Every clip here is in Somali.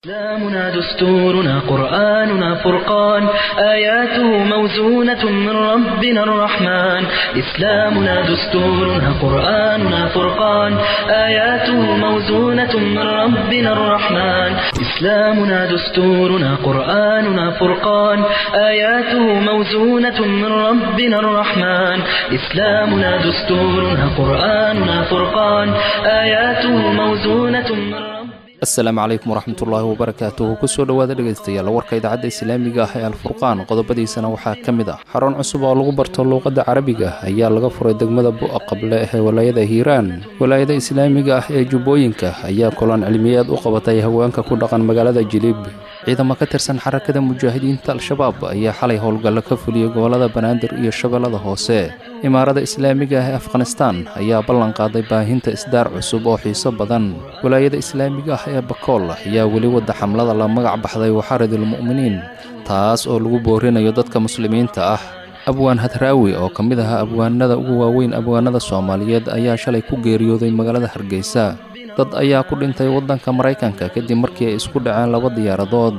إسلامنا دستورنا قرآننا فرقان آياته موزونة من ربنا الرحمن إسلامنا دستورنا قرآننا فرقان آياته موزونة من ربنا الرحمن إسلامنا دستورنا قرآننا فرقان آياته موزونة من ربنا الرحمن إسلامنا دستورنا قرآننا فرقان آياته موزونة من ربنا asalaamu calaykum waraxmatullaahi wabarakaatuhu kusoo dhowaada dhegaystayaal warka idaacadda islaamiga ah ee alfurqaan qodobadiisana waxaa ka mid ah xarun cusub oo lagu barto luuqadda carabiga ayaa laga furay degmada bu'a qable ee walaayada hiiraan walaayada islaamiga ah ee jubbooyinka ayaa kulan cilmiyeed u qabatay haweenka ku dhaqan magaalada jilib ciidamo ka tirsan xarakada mujaahidiinta al-shabaab ayaa xalay howlgallo ka fuliyey gobollada banaadir iyo shabeellada hoose imaarada islaamiga ah ee afghanistaan ayaa ballan qaaday baahinta isdaar cusub oo xiiso badan walaayada islaamiga ah ee bakool ayaa weli wadda xamlada la magac baxday waxaaridulmu'miniin taas oo lagu boorinayo dadka muslimiinta ah abwaan hadraawi oo ka mid ahaa abwaanada ugu waaweyn abwaanada soomaaliyeed ayaa shalay ku geeriyooday magaalada hargeysa dad ayaa ku dhintay waddanka maraykanka kadib markii ay isku dhaceen laba diyaaradood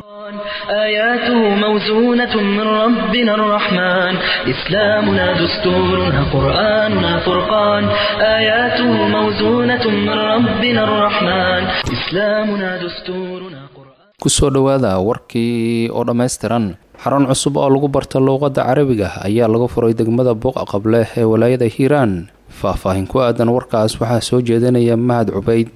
آياته موزونة من ربنا الرحمن إسلامنا دستورنا قرآننا فرقان آياته موزونة من ربنا الرحمن إسلامنا دستورنا قرآن kusoo dhowaada warkii oo dhammaystiran xarun cusub oo lagu barta luuqadda carabiga ayaa laga furay degmada buuqa qable ee walaayada hiiraan faahfaahin ku aadan warkaas waxaa soo jeedinaya mahad cubayd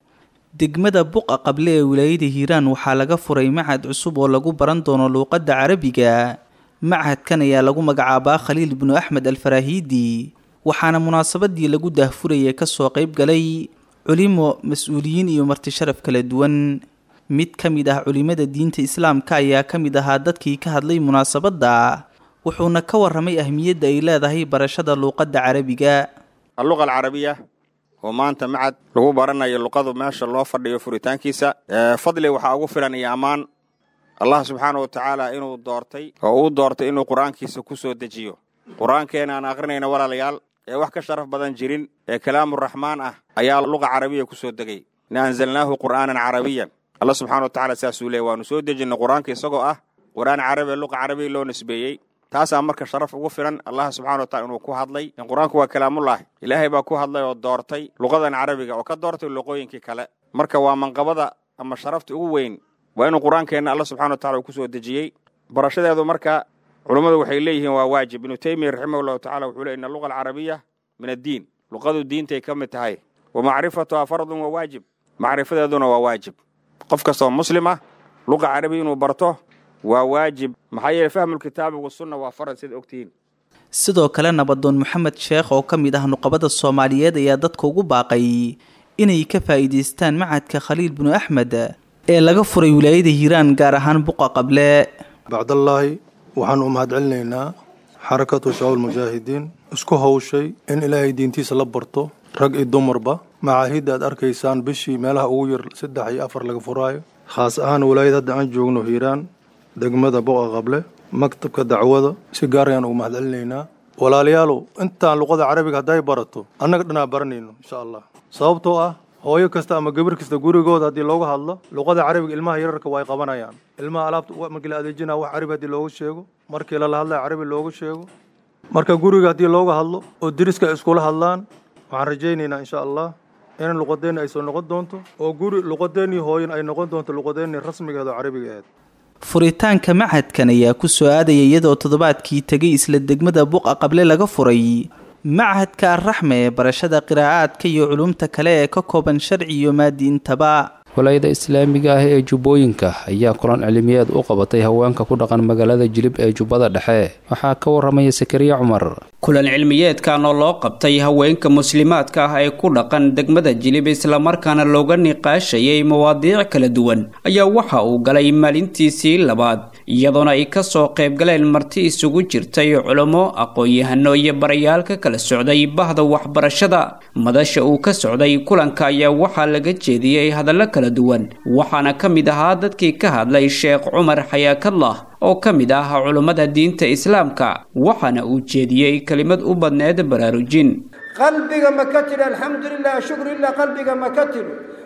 degmada buqa qable ee wilaayada hiiraan waxaa laga furay machad cusub oo lagu baran doono luuqadda carabiga machadkan ayaa lagu magacaabaa khaliil binu axmed alfaraahiidi waxaana munaasabadii lagu daahfurayay kasoo qeyb galay culimo mas-uuliyiin iyo marti sharaf kala duwan mid ka mid ah culimada diinta islaamka ayaa ka mid ahaa dadkii ka hadlay munaasabadda wuxuuna ka waramay ahmiyadda ay leedahay barashada luuqadda carabiga alluqa alcarabiya oo maanta macad lagu baranayo luqadu meesha loo fadhiyo furitaankiisa fadli waxaa ugu filan iyo ammaan allah subxaana wa tacaala inuu doortay oo uu doortay inuu qur-aankiisa ku soo dejiyo qur-aankeena aan akrinayna walaalayaal ee wax ka sharaf badan jirin ee kalaamuraxmaan ah ayaa luqa carabiya ku soo degay ina anzalnaahu qur'aanan carabiyan alla subxana wa tacala saasuu leey waanu soo dejinay qur-aanka isagoo ah qur-aan carabiya luqa carabiya loo nisbeeyey taasaa marka sharaf ugu filan allah subxana wa tacala inuu ku hadlay in qur-aanku waa kalaamullaahi ilaahay baa ku hadlay oo doortay luqadan carabiga oo ka doortay luqooyinkii kale marka waa manqabada ama sharafta ugu weyn waa inuu qur-aankeenna alla subxana wa tacala uu ku soo dejiyey barashadeedu marka culummadu waxay leeyihiin waa waajib ibnu teymiya raximah llahu tacala wuxuu ley ina luqa alcarabiya min addiin luqadu diintay ka mid tahay wa macrifatuhaa fardun wa waajib macrifadeeduna waa waajib qof kastoo muslim ah luqa carabiya inuu barto waa waajib maxaa yeele fahmulkitaabi wasunna waa farad sida ogtihiin sidoo kale nabadoon maxamed sheekh oo ka mid ah nuqabada soomaaliyeed ayaa dadka ugu baaqay inay ka faa'iidaystaan machadka khaliil binu axmed ee laga furay wilaayada hiiraan gaar ahaan buqa qable bacdallaahi waxaan u mahadcelinaynaa xarakatu shabaab mujaahidiin isku hawshay in ilaahay diintiisa la barto rag iyo dumarba macaahidda aad arkaysaan bishii meelaha ugu yar saddex iyo afar laga furaayo khaas ahaan walaayad hadda aan joogno hiiraan degmada boqa qable maktabka dacwada si gaar ayaan ugu mahadcelinaynaa walaalayaalow intaan luqada carabiga hadday barato annaga dhanaa baranayno insha allah sababtoo ah hooyo kasta ama gabar kasta gurigooda haddii looga hadlo luqada carabiga ilmaha yararka waa ay qabanayaan ilmaha alaabta markii la adeejinaya wax carabi haddii loogu sheego markii lala hadlaya carabi loogu sheego marka guriga haddii looga hadlo oo deriska ay iskula hadlaan waxaan rajaynaynaa insha allah in luqadeenni ay soo noqon doonto oo guri luqadeennii hooyan ay noqon doonto luqadeennii rasmigeed oo carabiga aheed furitaanka machadkan ayaa ku soo aadaya iyadoo toddobaadkii tegay isla degmada buqa qable laga furay machadka arraxme ee barashada qiraa'aadka iyo culumta kale ee ka kooban sharci iyo maadiintaba walaayada islaamiga ah ee jubbooyinka ayaa kulan cilmiyeed u qabatay haweenka ku dhaqan magaalada jilib ee jubbada dhexe waxaa ka waramaya sakariya cumar kulan cilmiyeedkan oo loo qabtay haweenka muslimaadka ah ee ku dhaqan degmada jilib islamarkaana looga niqaashayay mawaadiic kala duwan ayaa waxa uu galay maalintiisii labaad iyadoona ay kasoo qaybgaleen marti isugu jirtay culummo aqoon-yahano iyo barayaal ka kala socday bahda waxbarashada madasha uu ka socday kulanka ayaa waxaa laga jeediyey hadallo kala duwan waxaana ka mid ahaa dadkii ka hadlay sheekh cumar xayaakallah oo ka mid ah culummada diinta islaamka waxaana uu jeediyey kelimad u badneed baraarujin qalbiga ma ka tidhi alxamdu lilah shukru lilah qalbiga ma ka tidhi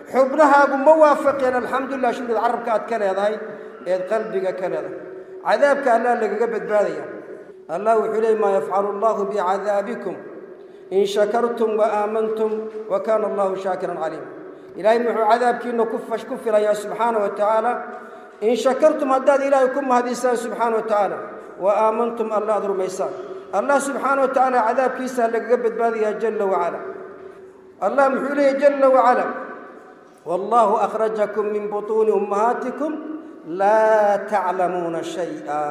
xubnahaagu ma waafaqeen alxamdulilah shukrid carabka aad ka leedahay eed qalbiga ka leedahay cadaabka allah lagaga badbaadaya allah wuxuu leey maa yafcalu allahu bicadaabikum in shakartum wa aamantum wa kaana allahu shaakiran caliim ilaahay muxuu cadaabkiina ku filayaa subxaana wa tacaala in shakartum haddaad ilaahay ku mahadisaan subxaana wa tacaala wa aamantum alla aad rumaysaan allah subxaana wa tacaala cadaabkiisa lagaga badbaadayaa jalla wacala allah muxuu leeyahy jalla wacala wallahu akhrajakum min butuuni ummahaatikum laa taclamuuna shay-a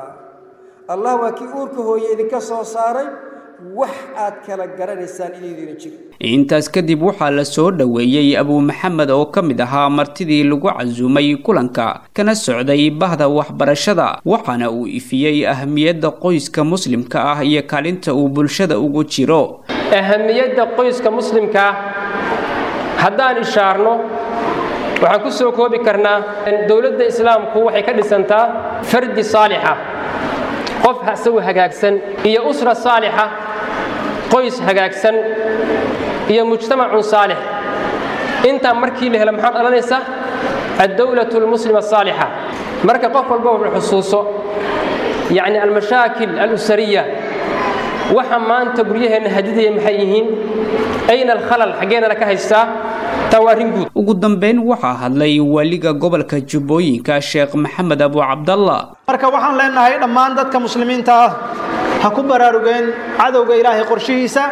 allah waa kii uurka hooye idinka soo saaray wax aad kala garanaysaan idiidina jiro intaas kadib waxaa la soo dhoweeyey abuu maxamed oo ka mid ahaa martidii lagu casuumay kulanka kana socday bahda waxbarashada waxaana uu ifiyey ahamiyadda qoyska muslimka ah iyo kaalinta uu bulshada ugu jiro ahamiyadda qoyska muslimkaa haddaan ishaarno waxaan ku soo koobi karnaa dowladda islaamku waxay ka dhisantaa fardi saalixa qof isagu hagaagsan iyo usra saalixa qoys hagaagsan iyo mujtamacun saalix intaa markii la helo maxaa dhalanaysa addowlatu almuslima asaalixa marka qof walba wuxuu xusuuso yacni almashaakil alusariya waxa maanta guryaheenna hadidaya maxay yihiin ayna alkhalal xaggeenana ka haystaa ugu dambeyn waxaa hadlay waaliga gobolka jubbooyinka sheekh maxamed abu cabdalla marka waxaan leenahay dhammaan dadka muslimiinta ah ha ku baraarugeen cadowga ilaahay qorshihiisa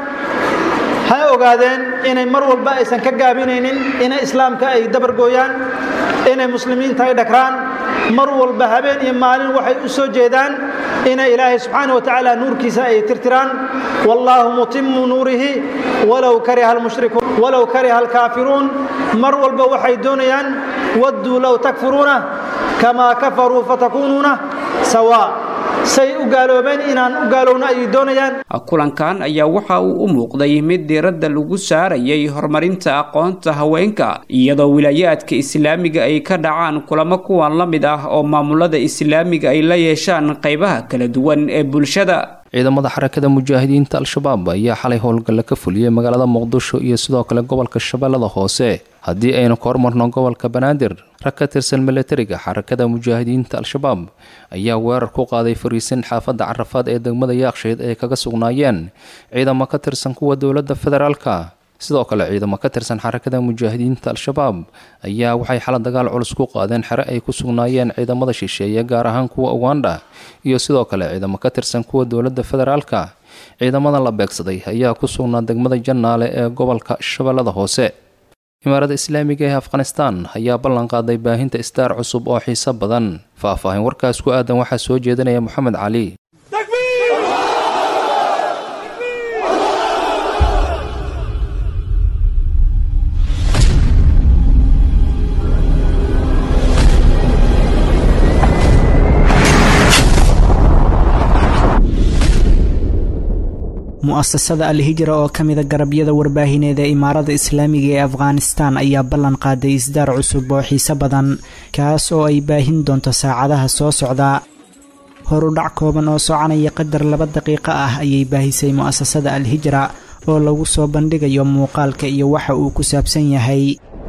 ha ogaadeen inay mar walba aysan ka gaabinaynin inay islaamka ay dabargooyaan inay muslimiinta ay dhagraan mar walba habeen iyo maalin waxay u soo jeedaan inay ilaahay subxaana wa tacaala nuurkiisa ay tirtiraan wallaahu mutimu nuurihi walow kariha almushrikuun walow kariha alkaafiruun mar walba waxay doonayaan wadduu low takfuruuna kamaa kafaruu fatakuunuuna sawaa say u gaaloobeen inaan u gaalowno ayay doonayaan kulankan ayaa waxa uu u muuqday mid diiradda lagu saarayay horumarinta aqoonta haweenka iyadoo wilaayaadka islaamiga ay ka dhacaan kulamo kuwan la mid ah oo maamulada islaamiga ay la yeeshaan qaybaha kala duwan ee bulshada ciidamada xarakada mujaahidiinta al-shabaab ayaa xalay howlgalla ka fuliyey magaalada muqdisho iyo sidoo kale gobolka shabeellada hoose haddii aynu ka hormarno gobolka banaadir rag ka tirsan milatariga xarakada mujaahidiinta al-shabaab ayaa weerar ku qaaday fariisin xaafadda carafaad ee degmada yaakshayd ay kaga sugnaayeen ciidamo ka tirsan kuwa dowladda federaalka sidoo kale ciidamo ka tirsan xarakada mujaahidiinta al-shabaab ayaa waxay xala dagaal culus ku qaadeen xere ay ku sugnaayeen ciidamada shisheeye gaar ahaan kuwa uganda iyo sidoo kale ciidamo ka tirsan kuwa dowladda federaalka ciidamada la beegsaday ayaa ku sugnaa degmada jannaale ee gobolka shabeellada hoose imaaradda islaamiga ee afghanistan ayaa ballan qaaday baahinta istaar cusub oo xiiso badan faah-faahin warkaas ku aadan waxaa soo jeedinaya moxamed cali mu'asasada al-hijra oo ka mida garabyada warbaahineed ee imaarada islaamiga ee afghanistan ayaa ballan qaaday isdaar cusub oo xiise badan kaas oo ay baahin doonto saacadaha soo socda horudhac kooban oo soconaya qadar laba daqiiqo ah ayay baahisay mu'asasada al-hijra oo lagu soo bandhigayo muuqaalka iyo waxa uu ku saabsan yahay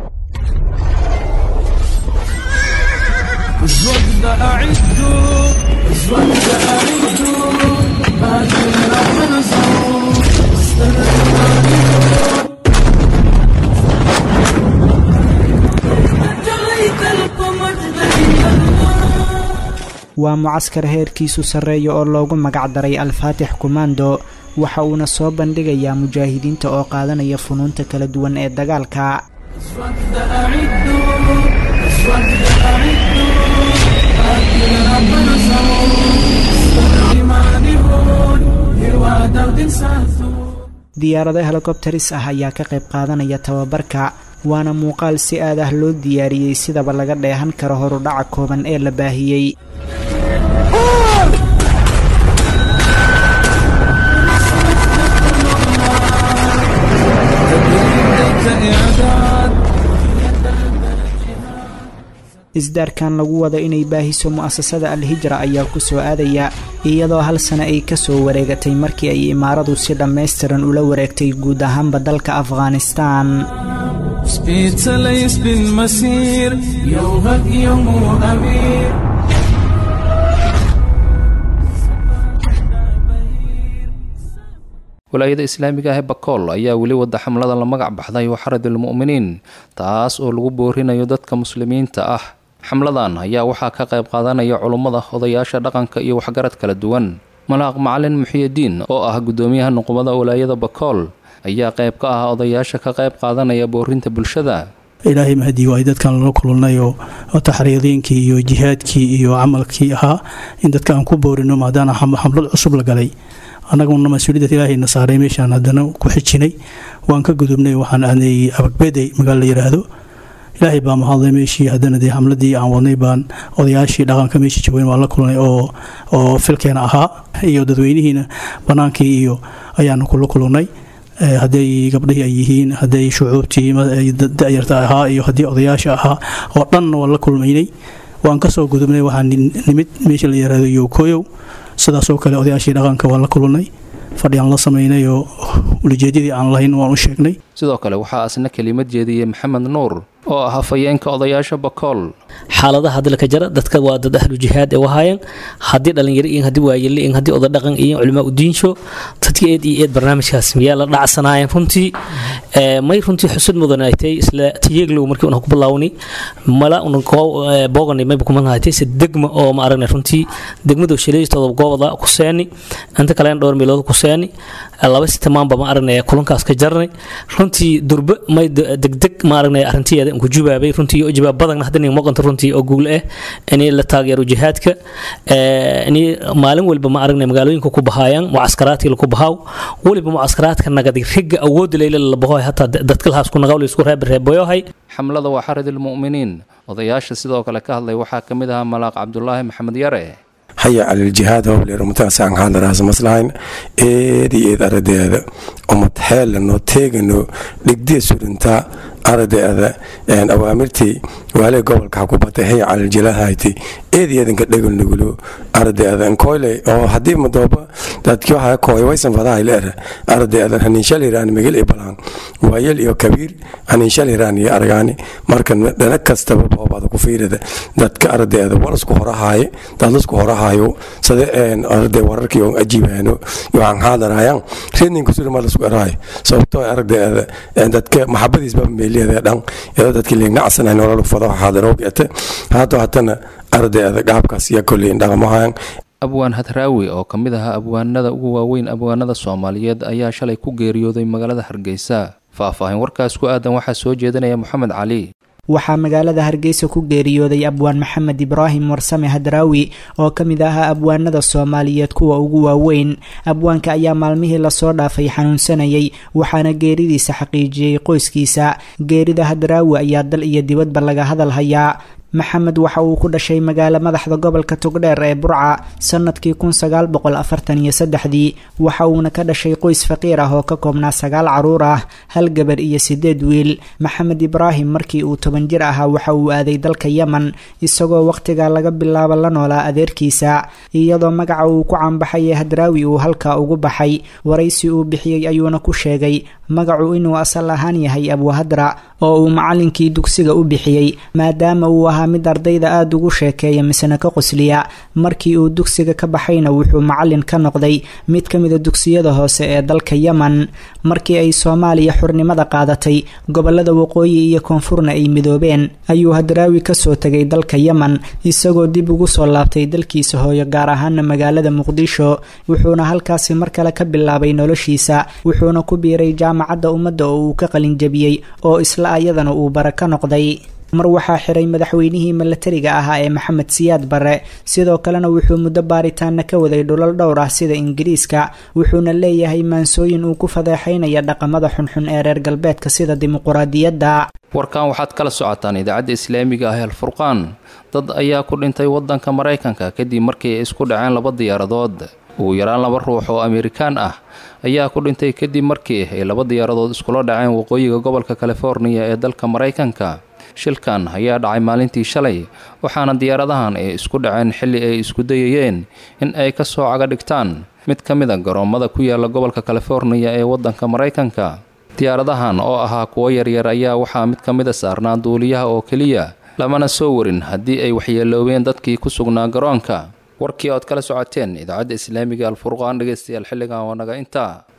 waa mucaskar heerkiisu sarreeya oo loogu magacdaray al-faatix kumando waxa uuna soo bandhigayaa mujaahidiinta oo qaadanaya funuunta kala duwan ee dagaalka diyaarado helikobteris ah ayaa ka qayb qaadanaya tababarka waana muuqaal si aad ah loo diyaariyey sidaba laga dheehan karo horudhaca kooban ee la baahiyey isdaarkan lagu wado inay baahiso mu'asasada al-hijra ayaa ku soo aadaya iyadoo hal sano ay ka soo wareegatay markii ay imaaradu si dhammaystiran ula wareegtay guud ahaanba dalka afghanistan سبيت ليس بالمسير يومك يوم أمير walaayada islaamiga ah ee bakool ayaa weli wada xamlada la magac baxday waxaradilmu'miniin taas oo lagu boorinayo dadka muslimiinta ah xamladan ayaa waxaa ka qayb qaadanaya culummada odayaasha dhaqanka iyo waxgarad kala duwan malaaq macalin muxiyidiin oo ah guddoomiyaha nuqubada walaayada bakool ayaa qayb ka ah odayaasha ka qayb qaadanaya boorinta bulshada ilaahay mahadii waay dadkan lala kulannay oo taxriidiinkii iyo jihaadkii iyo camalkii ahaa in dadka aan ku boorino maadaana xamlad cusub la galay annaguna mas-uuliyadda ilaahayna saaray meeshaan haddana ku xijinay waan ka gudubnay waxaan aadnay abagbeday magaalo la yidhaahdo ilaahay baa mahadlay meeshii haddana dee xamladii aan wadnay baan odayaashii dhaqanka meeshii joogeen waan la kulnay oo oo filkeena ahaa iyo dadweynihiina bannaankii iyo ayaanu kula kulannay hadday gabdhihii ay yihiin hadday shucuubtii da-yarta ahaa iyo haddii odayaasha ahaa oo dhan waan la kulmaynay waan kasoo gudubnay waxaan nimid meesha la yaraado yokoyow sidaasoo kale odayaashii dhaqanka waan la kulannay fadhi aan la samaynay oo ulijeedyadii aan lahayn waan u sheegnay sidoo kale waxaa asna kelimad jeediyey maxamed nuur oo ah hafayeenka odayaasha bakool xaaladaha dalka jara dadka waa dad ahlu jihaad ee wahaayeen haddii dhalinyaro iyo haddii waayele iyo haddii oda dhaqan iyo culimaa udiinsho dadka eed iyo eed barnaamijkaas miyaa la dhacsanaayeen runtii may runtii xusud mudan ay tahay isla tiyeeglow markii una ku bilaawni mala una boogani mayba kuma haytay se degma oo ma aragnay runtii degmadu shaleystooda goobada ku seeni inta kalena dhowr meelood ku seeni laba sitamaanba ma aragnay kulankaas ka jarnay runtii durbe may degdeg ma aragnay arrintiyeeda ku jubaabay runtii iyo jawaab badan haddana muuqanta runtii oo guul ah in la taageero jihaadka in maalin walba ma aragnay magaalooyinka ku bahaayaan mucaskaraadkii ku bahaaw waliba mucaskaraadka nagadi riga awood leyle la bahoy hataa dadka lahaas ku nagawl isku reeb reeboyohay xamlada waa xaridilmu'miniin odayaasha sidoo kale ka hadlay waxaa ka mid ahaa malaaq cabdulaahi maxamed yare haya caliljihaad howleerumataasaan hadlaraas maslahayn eedi eed aradeeda umad xeelano teegano dhigdee surintaa aradeeda awaamirtii waalee gobolka xakubata haya caliljilahayti eedi eedanka dhegalnugulo aradeeda nkoyle oo haddii madooba dadkii waxaa kooy waysan fadahay leer aradeeda haniinshaliran migil ibalaan waayel iyo kabiir haniinshaliran iyo aragaani marka dhana kastaba boobaada ku fiirada dadka aradeeda walasku horahaaye dadlasku horahayo sade arade wararkii oo ajiibaano yoaan haadarayaan reedninka surma lasku eraayo sababtoo aragdeeda dadka maxabadiisba meeliyeeda dhan iyadoo dadkii liignacsanay nololu fado haadaroogeete haado hatana ardeeda gaabkaas iyo kolleyn dhaqamahayan abwaan hadraawi oo ka mid ahaa abwaanada ugu waaweyn abwaanada soomaaliyeed ayaa shalay ku geeriyooday magaalada hargeysa faah-faahin warkaas ku aadan waxaa soo jeedinaya moxamed cali waxaa magaalada hargeysa ku geeriyooday abwaan maxamed ibraahim warsame hadraawi oo ka mid ahaa abwaanada soomaaliyeed kuwa ugu waaweyn abwaanka ayaa maalmihii lasoo dhaafay xanuunsanayay waxaana geeridiisa xaqiijiyey qoyskiisa geerida hadraawi ayaa dal iyo dibadba laga hadal hayaa maxamed waxa uu ku dhashay magaalo madaxda gobolka togdheer ee burca sanadkii kun sagaal boqol afartan iyo saddexdii waxa uuna ka dhashay qoys faqiir ah oo ka koobnaa sagaal caruur ah hal gabar iyo sideed wiil maxamed ibraahim markii uu toban jir ahaa waxa uu aaday dalka yemen isagoo wakhtigaa laga bilaabo la noolaa adeerkiisa iyadoo magaca uu ku caanbaxay hadraawi uu halkaa ugu baxay waraysi uu bixiyey ayuuna ku sheegay magacu inuu asal ahaan yahay abwahadra oo uu macalinkii dugsiga u bixiyey maadaama uu ahaa mid ardayda aada ugu sheekeeya misena ka qosliya markii uu dugsiga ka baxayna wuxuu macalin ka noqday mid ka mida dugsiyada hoose ee dalka yemen markii ay soomaaliya xurnimada qaadatay gobolada waqooyi iyo koonfurna ay midoobeen ayuu hadraawi kasoo tegay dalka yemen isagoo dib ugu soo laabtay dalkiisa hooyo gaar ahaana magaalada muqdisho wuxuuna halkaasi mar kale ka bilaabay noloshiisa wuxuuna ku biiray jaamacadda ummadda oo uu ka qalinjabiyey oo isla ayadana uu bara ka noqday mar waxaa xiray madaxweynihii milatariga ahaa ee maxamed siyaad barre sidoo kalena wuxuu muddo baaritaana ka waday dhulal dhowr ah sida ingiriiska wuxuuna leeyahay maansooyin uu ku fadeexaynaya dhaqamada xunxun ee reer galbeedka sida dimuquraadiyadda warkan waxaad kala socotaan idaacadda islaamiga ah alfurqaan dad ayaa ku dhintay waddanka maraykanka kadib markii ay isku dhaceen laba diyaaradood ugu yaraan laba ruux oo amerikaan ah ayaa ku dhintay kadib markii ay laba diyaaradood iskula dhaceen waqooyiga gobolka californiya ee dalka maraykanka shilkan ayaa dhacay maalintii shalay waxaana diyaaradahan ay isku dhaceen xilli ay isku dayayeen in ay ka soo caga dhigtaan mid ka mid a garoommada ku yaala gobolka californiya ee waddanka maraykanka diyaaradahan oo ahaa kuwo yaryar ayaa waxaa mid ka mida saarnaa duuliyaha oo keliya lamana soo warin haddii ay waxyeeloobeen dadkii ku sugnaa garoonka warkii ood kala socoteen idaacadda islaamiga alfurqaan dhegeystayaal xilligan waa naga intaa